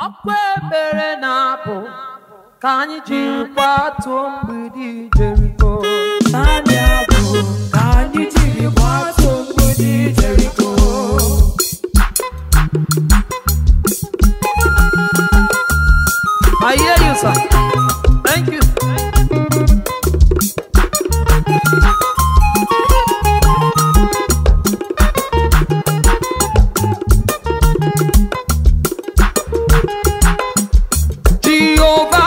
akwa ebere na-apụ ka anyị jiri kwatuo mgbidi Jeriko naanị abụ ka anyị jiri gbatuo mgbidi Jeriko I hear you sir thank you Jehova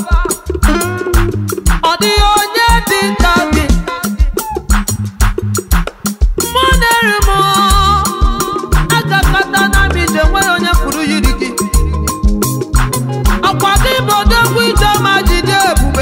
ọ dịghị onye dị ka gị mụ na-eri m agakọta na m ije nwere onye pụrụ yiri gị ọkwa gị bụ odogwu ije ma jide ebube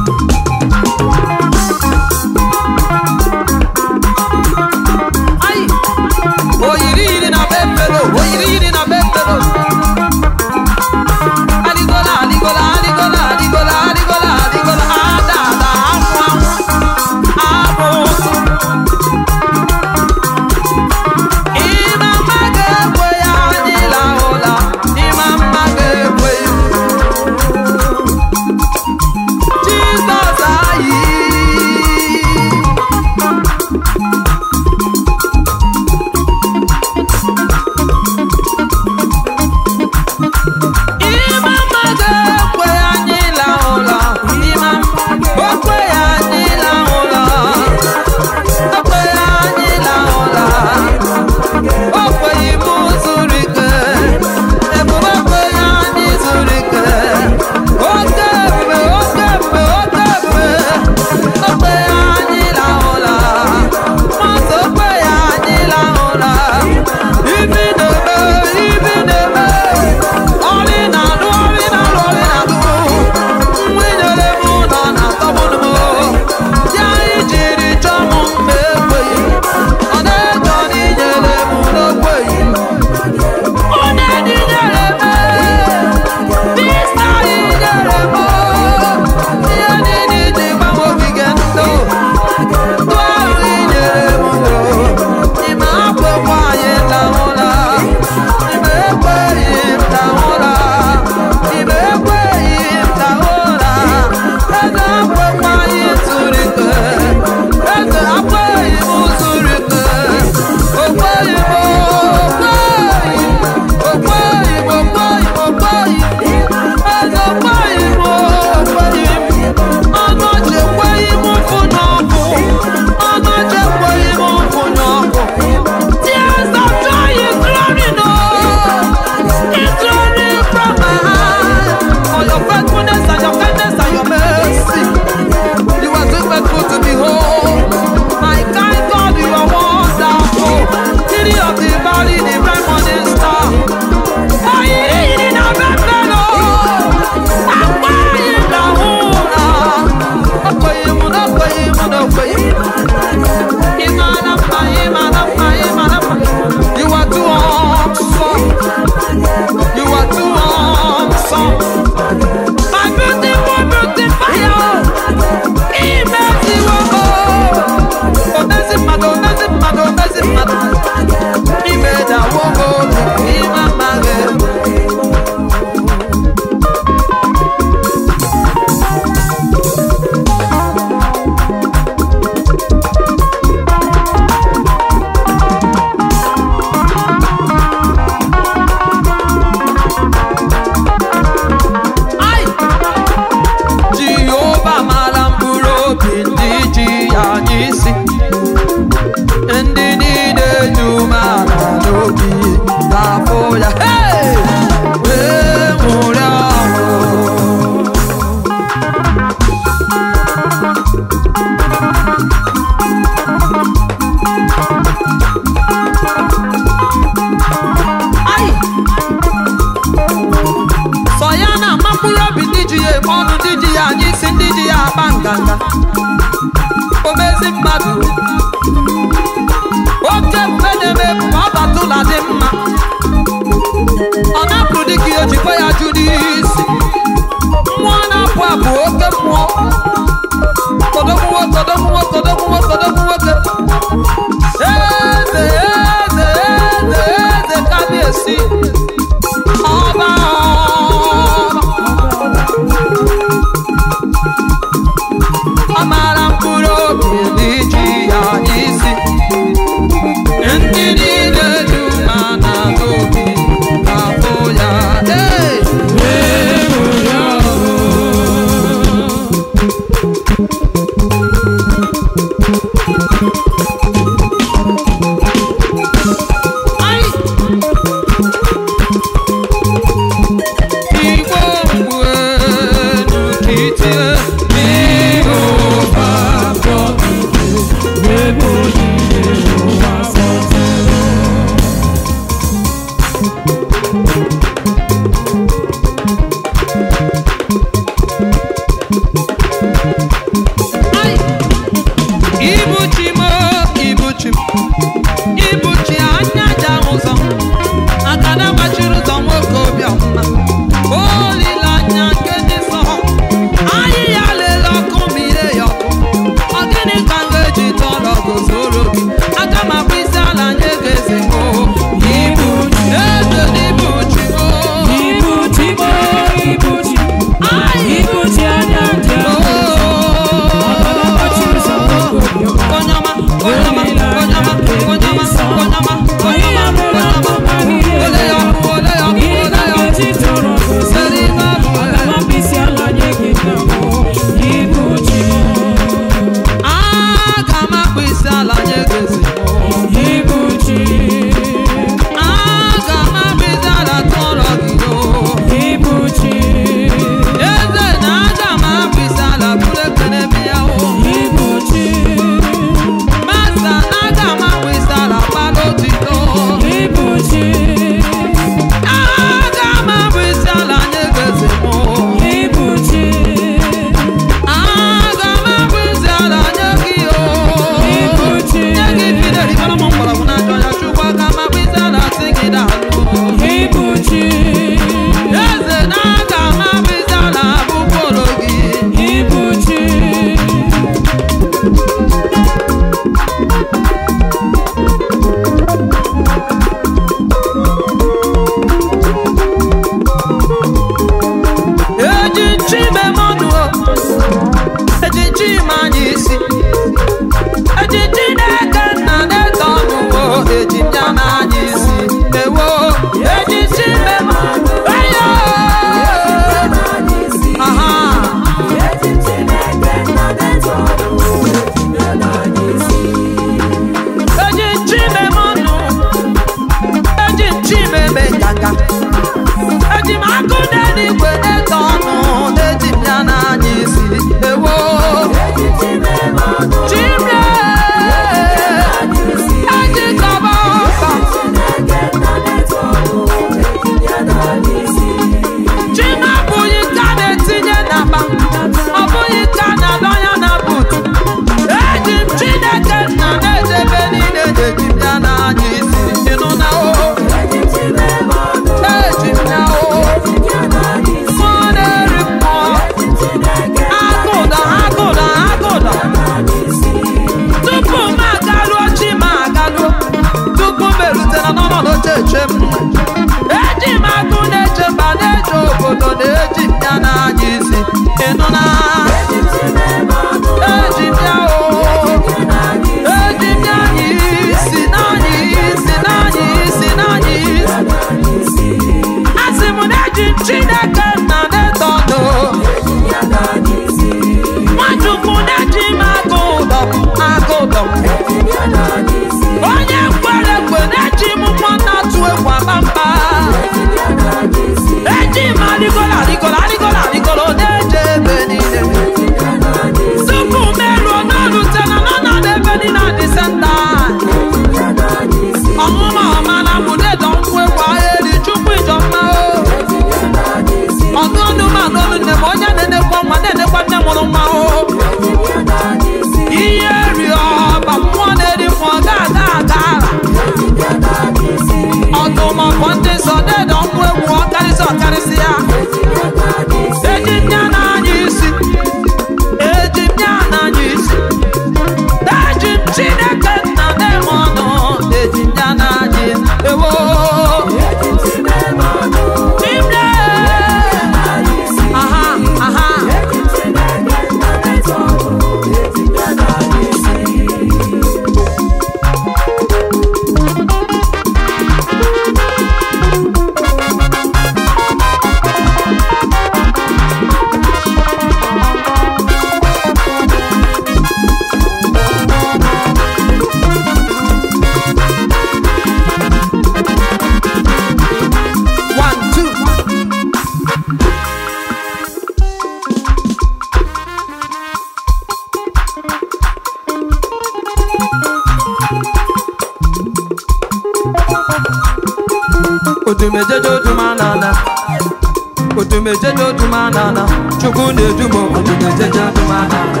odumejeje odumanana odumejeje odumanana chukwu na-edumo odumejeje odumanana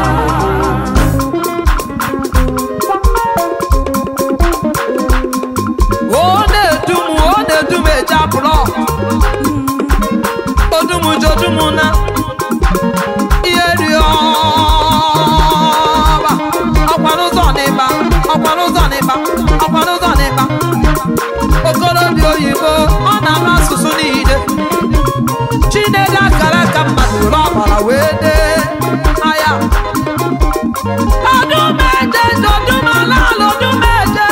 ọ na-edum ọ na-edum eje apụlọ odumujodumu na ihe ri ọba ọkwara ụzọ n'ịba ọkwara ụzọ n'ịba ọkwara ụzọ n'ịba okorobịa oyibo ọ na-ama asụsụ niile chinedu akara aka mmadụ were ọbara wee dee aya odumeje dodumala odumeje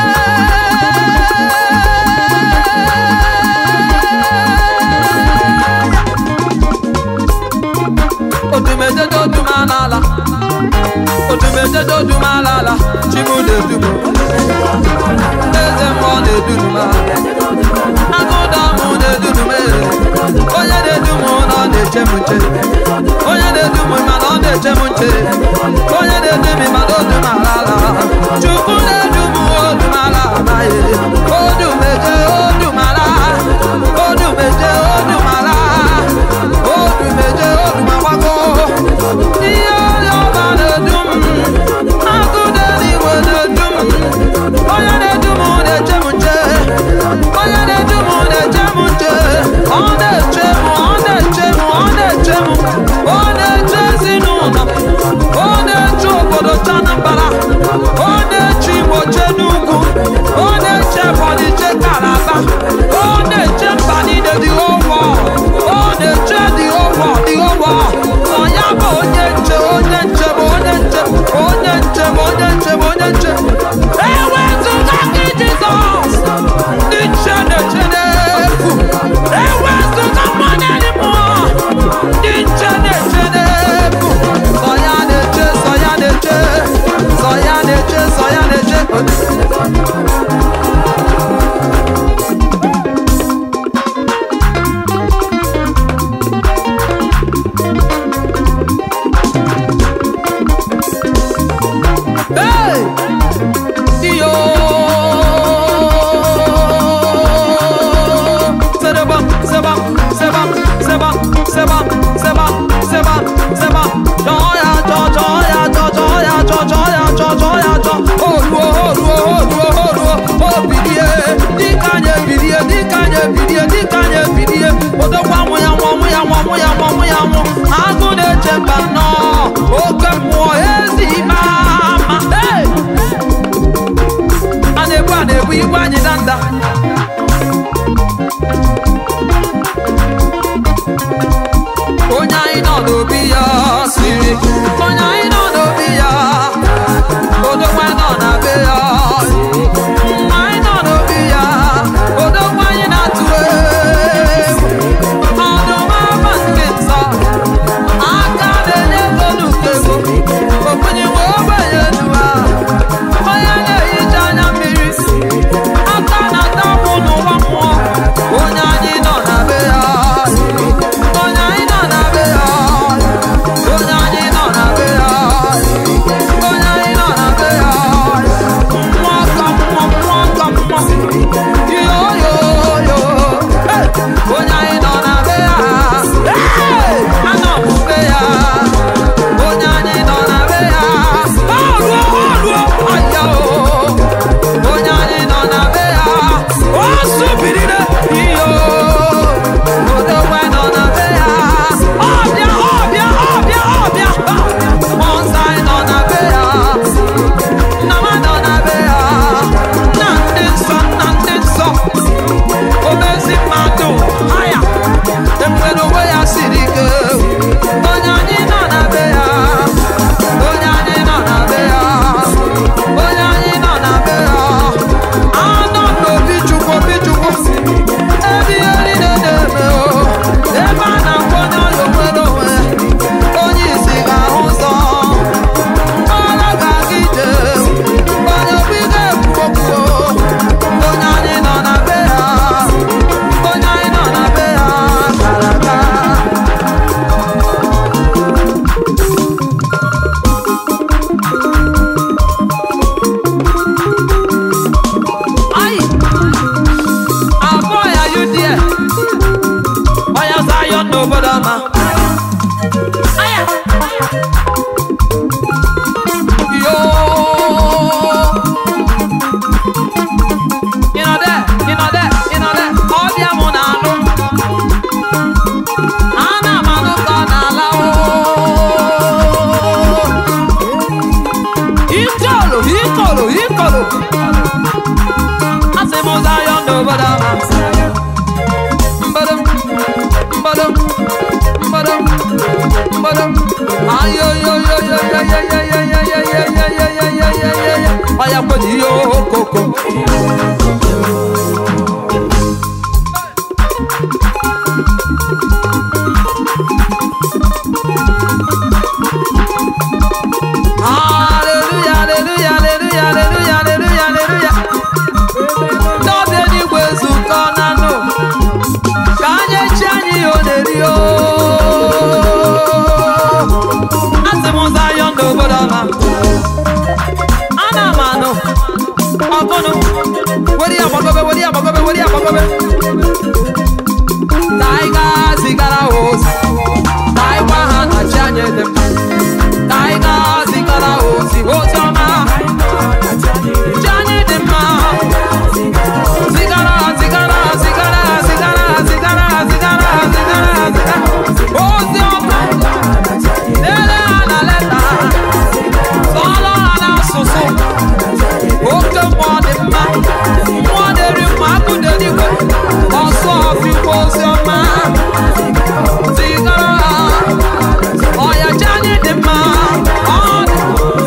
odumeje dodumalala odumeje dodumalala chimu na-edumo eze mmụọ na-edunuma agụda mụ na-edunume onye na-edumu na ọ na-eche m nche onye na-edumu mana ọ na-eche m nche onye na-edumi mana odumalala chukwu na-edumu odumala amaghị odumeje odumala odumeje odumala odumeje odumagbago ihe onye ọba na-edum agụda n'igwe na-edum onye na-edu m na-eche m nche onye na-edu m na-eche m nche ọ na-eche m ọ na-eche m ọ na-eche m ọ na-eche ezinụlọ ọ na-eche obodo chanambara ọ na-eche igbo che n'ugwu ọ na-eche ebonyi che kalaba ọ na-eche mba niile dị ụgwọ ọ na-eche dị ụgwọ dị ụgwọ ọ ya bụ onye nche onye nche bụ onye nche onye nche bụ onye nche bụ onye nche ewezụga gị jizọs ndị nche na-eche n'efu ewezụga mmanya dị mmụọ ndị nche na-eche n'efu sọ ya na-eche sọ ya na-eche sọ ya na-eche sọ ya na-eche ọya kweji ihe okoko Hallelujah, hallelujah, hallelujah, hallelujah, hallelujah, hallelujah. Ndị ọbịa eluigwe zukọ na nụ ka anyị echi anyị ihe ọ na-eri o. Asị m ụzọ ayọ ndị obodo ọma. Ana m anụ ọgụnụ were ya gbagobe were ya gbagobe were ya gbagobe. Ka anyị gaa zigara ha ozi. Ka anyị gwa ha na chi anyị dị mma. Ka anyị gaa zigara ha ozi ozi ọma. Chi anyị dị mma. Zigara, zigara, zigara, zigara, zigara, zigara, zigara, zigara. Ozi ọma. Dere ha na leta. Sọọrọ ha n'asụsụ. Oke mmụọ dị mma. Mmụọ na-eri mma, akụ dị eluigwe. Ọsọ ọfịkwa ozi ọma. Zigara ha. Ọya chi anyị dị mma. Ọ dị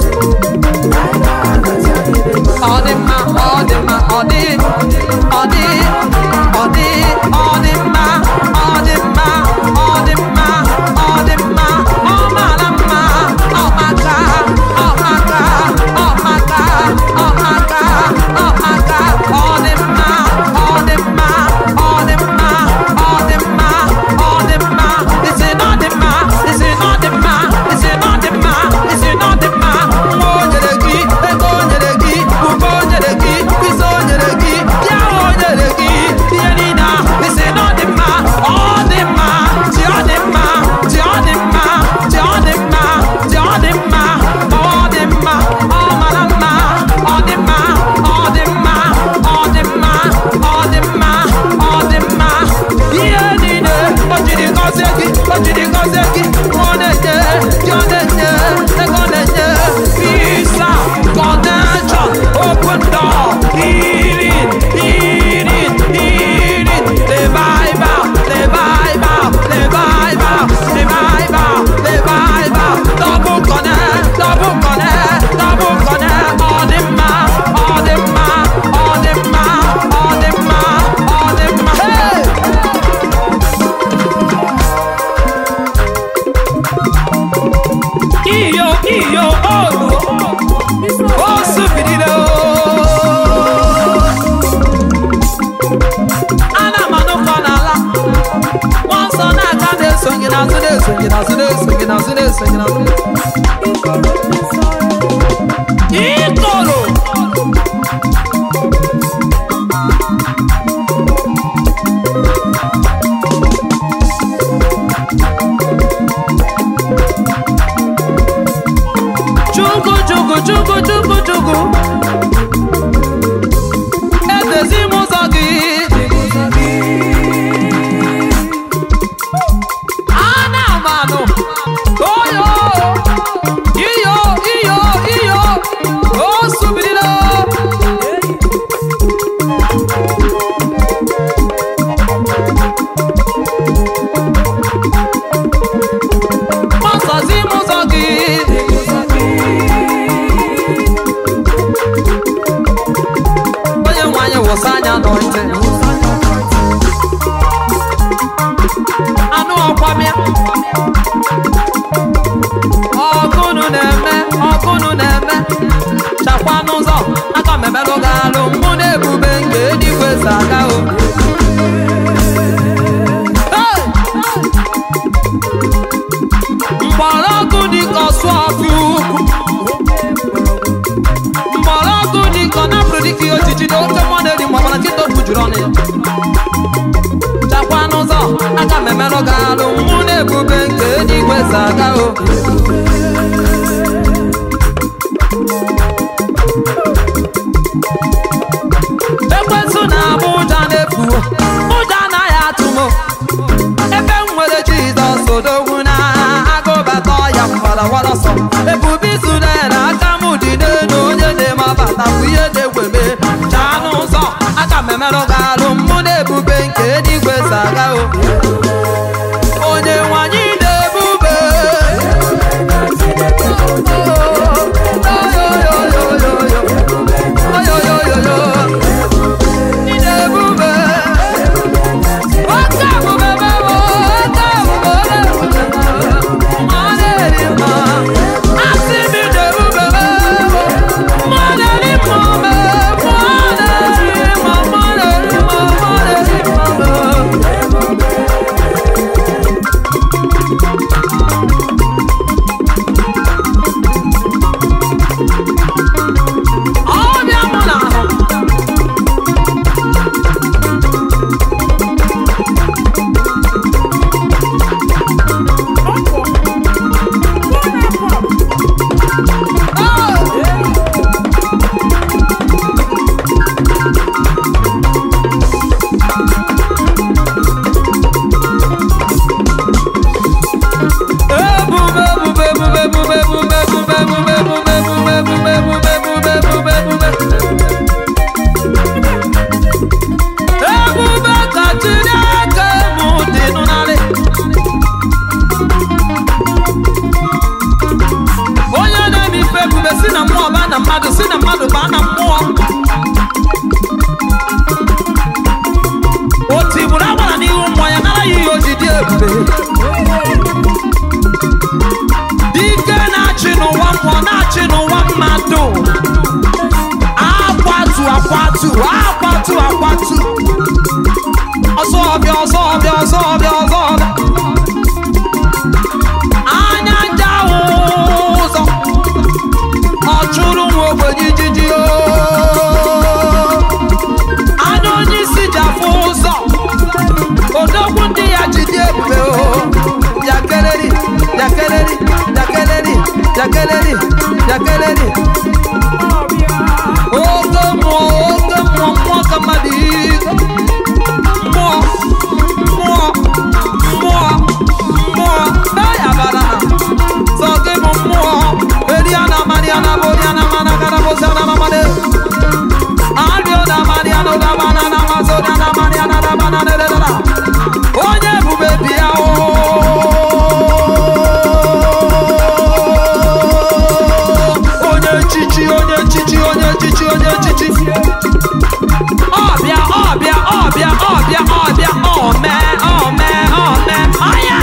ọ dị mma ọ dị mma ọ dị ọ dị ọ dị ọ dị mma ọ dị mma ọ dị mma ọ dị mma ọ mara mma ọ maka ọ maka ọ maka ọ maka ọ maka ọ dị mma ọ dị mma ọ dị mma ọ dị mma ọ dị mma isi na ọ dị mma isi na ọ dị mma isi na ọ dị mma isi na ọ dị mma nwa o nyere gị ego o nyere gị ube o nyere gị isi o nyere gị ya o nyere gị ihe niile a isi na ọ dị mma ọ dị mma ji ọ dị mma ji ọ dị mma ji ọ dị mma ji ọ dị mma ọ dị mma ọ mara mma ọ dị mma ọ dị mma ọ dị mma ọ dị mma ọ dị mma ihe niile o jiri gọzie gị o jiri gọzie gị ọ na-enye gị ọ na-enye ego ọ na-enye visa connection open door healing healing healing revival revival revival revival revival double connect double connect double connect ọ dị mma ọ dị mma ọ dị mma ọ dị mma ọ dị mma hey! iyo iyo olu o subirila ana m anụkọ n'ala nwa nsọ na-aga na-esonye n'azụ na-esonye n'azụ na-esonye n'azụ na-esonye n'azụ ikoro chukwu chukwu chukwu chukwu chukwu edezi m ụzọ gị ana m anụ oyo iyo iyo iyo o subirila gbasazi m ụzọ gị onye nwe anyị wụsa anya n'ọntị anụ ọkwamịa ọgụnụ na-eme ọgụnụ na-eme chakwa n'ụzọ aka m emelụ gị alụ mụ na ebube nke eluigwe si aga o Hey! mgbọrọgwụ dịka ọsụ ọfị ukwu mgbọrọgwụ dịka ọ napụrụ dịka ihe ojiji na oke mmụọ na-eri mgbe ọbara nkịta okwu juru ọnụ ya chakwa n'ụzọ aka m emerụ gị alụ mụ na ebube nke eluigwe si aga o ekwensụ na-abụ ụja na-efu ụja anaghị atụ m ebe m nwere jizọs odogwu na agụbata ọya mgbarawara ọsọ ebube izule na aka m dị n'elu onye na-eme abata bụ ihe na-egweme chaa n'ụzọ aka m emerụ gị alụ mụ na ebube nke eluigwe si aga o onye nwanyị na-ebube ebube si na mmụọ baa na mmadụ si na mmadụ baa na mmụọ o tigburu agbara n'ihu mmụọ ya nara ya ihe o ji dị ebube dike na-achị n'ụwa mmụọ na-achị n'ụwa mmadụ akwatu akwatu akwatu akwatu ọsọ ọbịa ọsọ ọbịa ọsọ ọbịa ọsọ ọbịa anya nja ahụ ụzọ ọ chụrụ nwa ogbenye ijiji o anya onye isi ji afụ ụzọ odogwu ndị ya ji dị ebube o yakeleri yakeleri yakeleri yakeleri yakeleri oke mmụọ oke mmụọ mmụọ ka mmadụ ike mmụọ mmụọ mmụọ mmụọ eyabara sọ gị bụ mmụọ eriana mariana boriana mana karabosiana mamade arioda mariana damana namazoriana mariana damana dededara onye ebube bịa o onye echichi onye echichi onye echichi onye echichi ọbịa ọbịa ọbịa ọbịa ọbịa ome ome ome ọya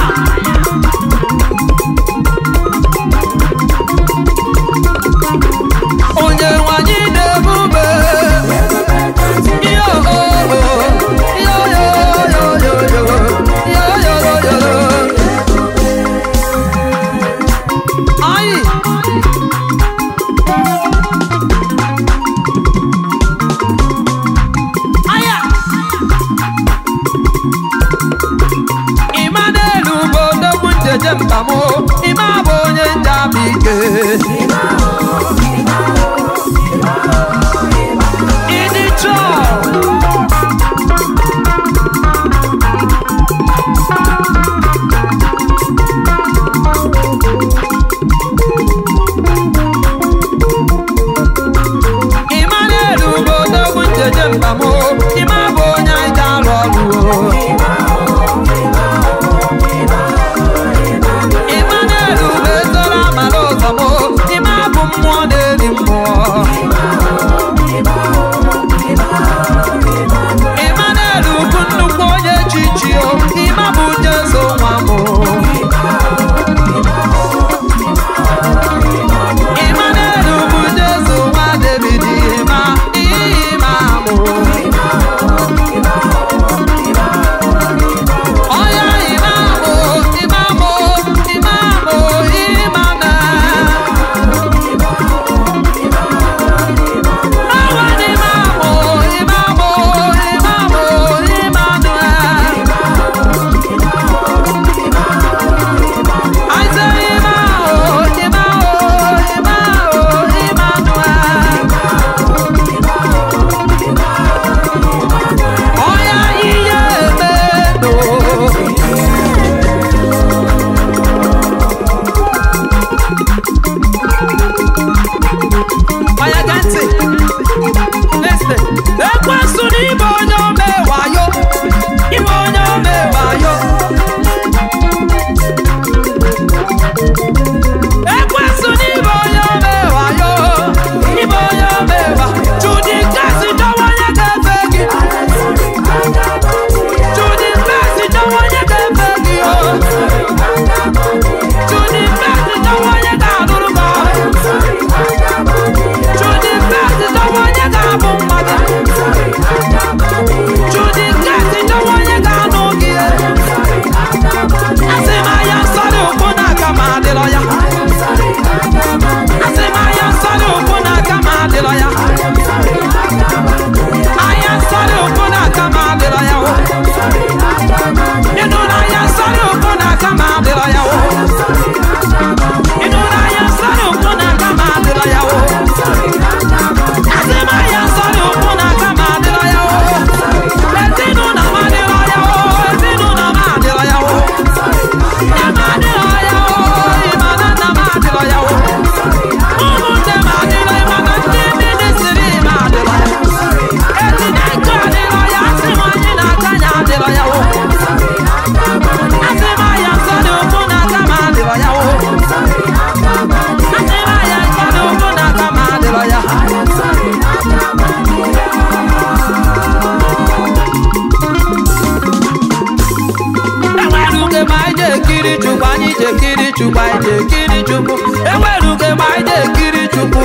chukwu enwerughị ma anyị na-ekiri chukwu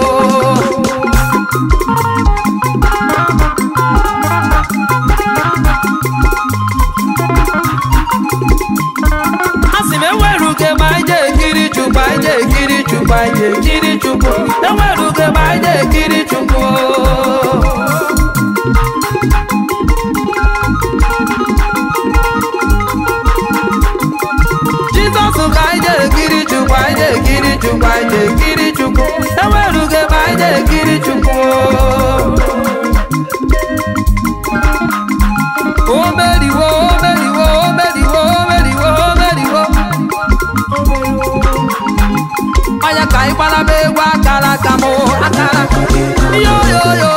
asị m enwerughị ma anyị na-ekiri chukwu anyị na-ekiri chukwu anyị na-ekiri chukwu enwerughị ma anyị na-ekiri chukwu jizọs ka anyị na-ekiri chukwu anyị na-ekiri chukwu anyị na-ekiri chukwu enwerughị ebe anyị na-ekiri chukwu o meriwo o meriwo o meriwo o meriwo o meriwo onye ka anyị gbara m egwu akara aka m akara yo yo yo